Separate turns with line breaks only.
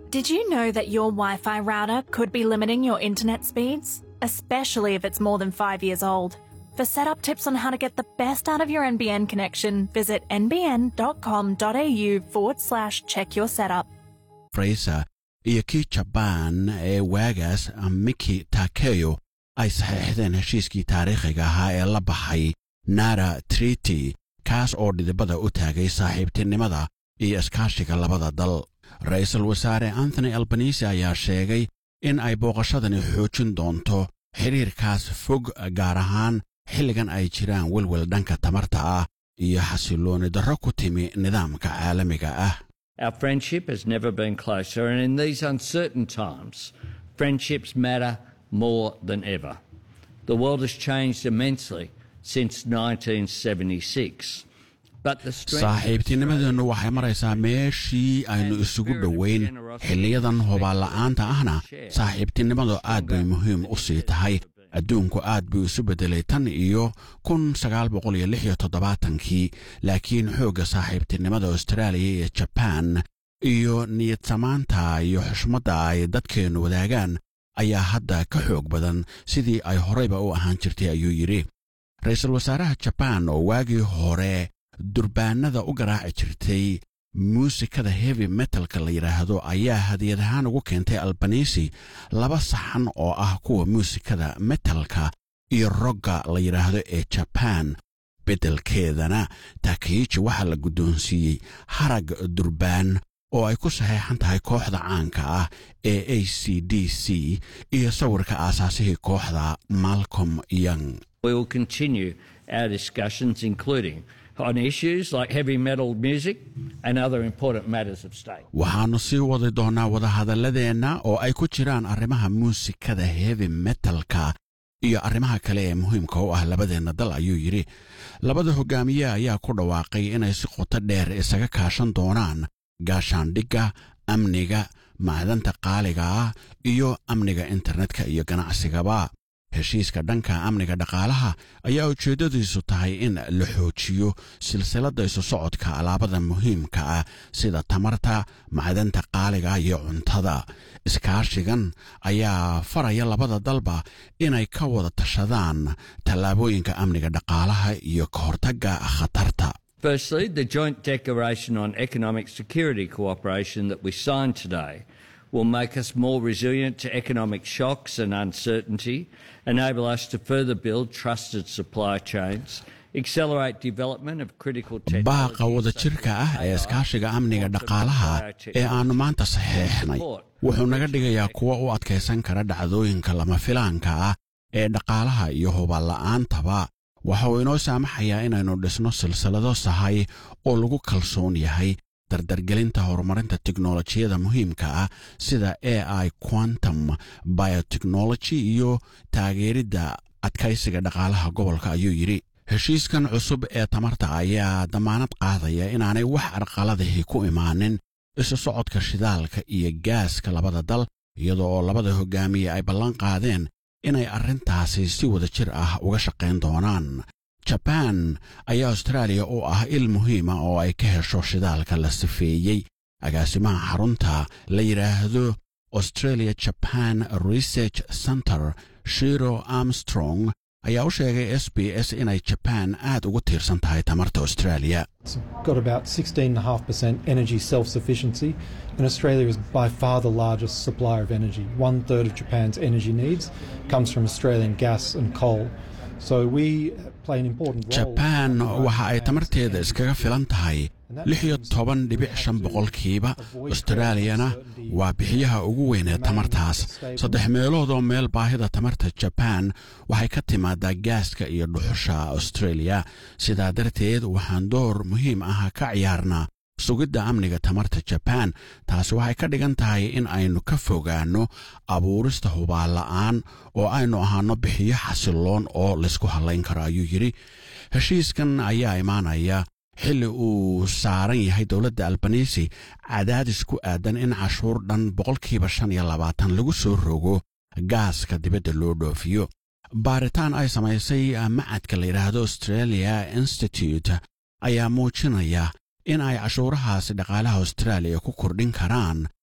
Did you know that your Wi Fi router could be limiting your internet speeds? Especially if it's more than five years old. For setup tips on how to get the best out of your NBN connection, visit nbn.com.au forward slash check your setup.
frayser iyo kii jabaan ee waagaas miki takeyo ay saxeexdeen heshiiskii taariikhiga ahaa ee la baxay nara triti kaas oo dhidibada u taagay saaxiibtinimada iyo iskaashiga labada dal ra-iisul wasaare anthony albanisi ayaa sheegay in ay booqashadani xoojin doonto xidhiirkaas fog gaar ahaan xilligan ay jiraan welwel dhanka tamarta ah iyo xasillooni darro ku timi nidaamka caalamiga ah
Our friendship has never been closer, and in these uncertain times, friendships matter more than ever. The world has changed immensely since 1976. But the strength
saaxiibtinimadeennu waxay maraysaa meeshii aynu isugu dhowayn xilliyadan hobaalla'aanta ahna saaxiibtinimadu aad bay muhiim u sii tahay adduunku aad buu isu beddelay tan iyo kun sagaal boqol iyo lix iyo toddobaatankii laakiin xoogga saaxiibtinimada austraaliya iyo jabaan iyo niyadsamaanta iyo xushmadda ay dadkeennu wadaagaan ayaa hadda ka xoog badan sidii ay horeyba u ahaan jirtay ayuu yidhi ra-iisul wasaaraha jabaan oo waagii hore durbaanada u garaaci jirtay muusikada heavy metalka la yidhaahdo ayaa hadiyad ahaan ugu keentay albanisi laba saxan oo ah kuwa muusikada metalka iyo rogga la yidhaahdo ee jabaan beddelkeedana takiiji waxaa la guddoonsiiyey harag durbaan oo ay ku saxeexan tahay kooxda caanka ah ee a c d c iyo sawirka aasaasihii kooxda malcolm young
we will continue our discussions, including on issues like heavy metal music and other important matters of state.
waxaannu sii wadi doonnaa wadahadalladeenna oo ay ku jiraan arrimaha muusikada heavy metalka iyo arrimaha kale ee muhiimka u ah labadeenna dal ayuu yidhi labada hogaamiye ayaa ku dhawaaqay inay si qoto dheer isaga kaashan doonaan gaashaandhigga amniga macdanta qaaliga ah iyo amniga internetka iyo ganacsigaba heshiiska dhanka amniga dhaqaalaha ayaa ujeeddadiisu tahay in la xoojiyo silsiladda isu socodka alaabada muhiimka ah sida tamarta macdanta qaaliga iyo cuntada iskaashigan ayaa faraya labada dalba inay ka wada tashadaan tallaabooyinka amniga dhaqaalaha iyo ka hortagga khatarta
Firstly, the Joint Declaration on Economic Security Cooperation that we signed today will make us more resilient to economic shocks and uncertainty, enable us to further build trusted supply chains, accelerate development of critical
baaqa
technologies
wadajirka ah ee iskaashiga amniga dhaqaalaha ee aannu maanta saxeexnay wuxuu naga dhigayaa kuwa u adkaysan kara dhacdooyinka lama filaanka ah ee dhaqaalaha iyo hubaanla'aantaba waxa uu inoo saamaxayaa inaynu dhisno silsilado sahay oo lagu kalsoon yahay dardargelinta horumarinta teknolojiyada muhiimka ah sida a i quantum biotechnology iyo taageeridda adkaysiga dhaqaalaha gobolka ayuu yidhi heshiiskan cusub ee tamarta ayaa damaanad qaadaya inaanay wax arqaladahi ku imaanin isu socodka shidaalka iyo gaaska labada dal iyada oo labada hogaamiye ay ballan qaadeen inay arrintaasi si wada jir ah uga shaqayn doonaan jabaan ayaa austraaliya u ah il muhiima oo ay ka hesho shidaalka la sifeeyey agaasimaha xarunta la yidhaahdo australia japan research center shiro armstrong ayaa u sheegay s b s inay jabaan aad ugu tiirsan tahay tamarta australia
It's got about 16.5% energy self sufficiency, and Australia is by far the largest supplier of energy. One third of Japan's energy needs comes from Australian gas and coal. So we play an important role.
jabaan waxa ay tamarteeda iskaga filan tahay lix iyo toban dhibic shan boqolkiiba austraaliyana waa bixiyaha ugu weyn ee tamartaas saddex meelood oo meel baahida tamarta jabaan waxay ka timaadaa gaaska iyo dhuxusha australia sidaa darteed waxaan door muhiim ah ka ciyaarnaa sugidda amniga tamarta jabaan taasi waxay ka dhigan tahay in aynu ka fogaanno abuurista hubaanla'aan oo aynu ahaanno bixiyo xasilloon oo laysku hallayn karo ayuu yidhi heshiiskan ayaa imaanaya xilli uu saaran yahay dowladda albanisi cadaadis ku aadan in cashuur dhan boqolkiiba shan iyo labaatan lagu soo rogo gaaska dibadda loo dhoofiyo baaritaan ay samaysay macadka la yidhaahdo australia institute ayaa muujinaya in ay cashuurahaasi dhaqaalaha austraaliya ku kordhin karaan